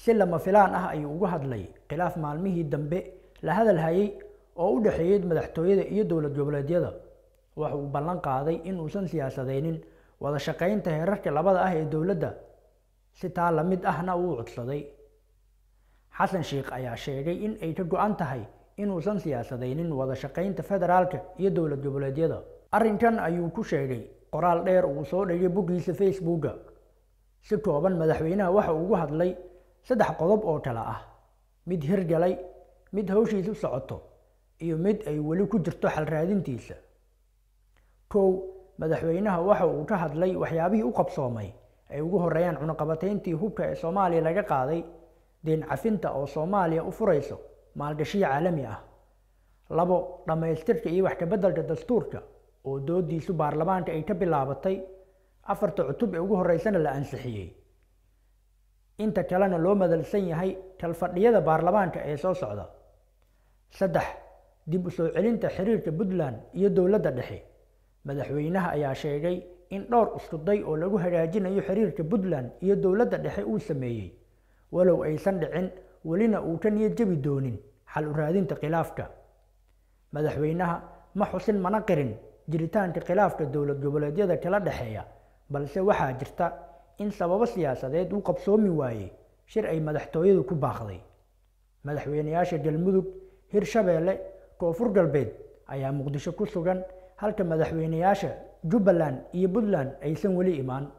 si lama filaan ah ayuu uga hadlay khilaaf maalmihii dambe la hadal hayay oo u dhexeeyey madaxtooyada iyo dowlad goboleedyada waxa uu ballan qaaday in uusan siyaasadeynin wada shaqaynta heerarka labada ah ee dowladda si taa la mid ahna uu codsaday xasan sheikh ayaa sheegay in ay ka go-an tahay inuusan siyaasadeynin wada shaqaynta federaalka iyo dowlad goboleedyada arrinkan ayuu ku sheegay qoraal dheer uu soo dhigay boggiisa facebooka si kooban madaxweynaha waxa uu ugu hadlay saddex qodob oo kale ah mid hirgalay mid hawshiisu socoto iyo mid ay weli ku jirto xal raadintiisa kow madaxweynaha waxa uu ka hadlay waxyaabihii u qabsoomay ay ugu horeeyaan cunaqabatayntii hubka ee soomaaliya laga qaaday deen cafinta oo soomaaliya u furayso maalgashiyo caalami ah labo dhammaystirka iyo wax kabeddelka dastuurka oo doodiisu baarlamaanka ay ka bilaabatay afarta cutub ee ugu horeysana la ansixiyey inta kalena loo madalsan yahay kalfadhiyada baarlamaanka ee soo socda saddex dib u soo celinta xiriirka puntland iyo dowladda dhexe madaxweynaha ayaa sheegay in dhowr iskuday oo lagu hagaajinayo xiriirka puntland iyo dowladda dhexe uu sameeyey walow aysan dhicin welina uu ka niyad jebi doonin xal u raadinta khilaafka madaxweynaha ma xusin mana qirin jiritaanka khilaafka dowlad goboleedyada kala dhexeeya balse waxaa jirta in sababo siyaasadeed uu qabsoomi waayey shir ay madaxtooyadu ku baaqday madaxweynayaasha galmudug hirshabeelle koonfur galbeed ayaa muqdisho ku sugan halka madaxweynayaasha jubbaland iyo puntland aysan weli imaan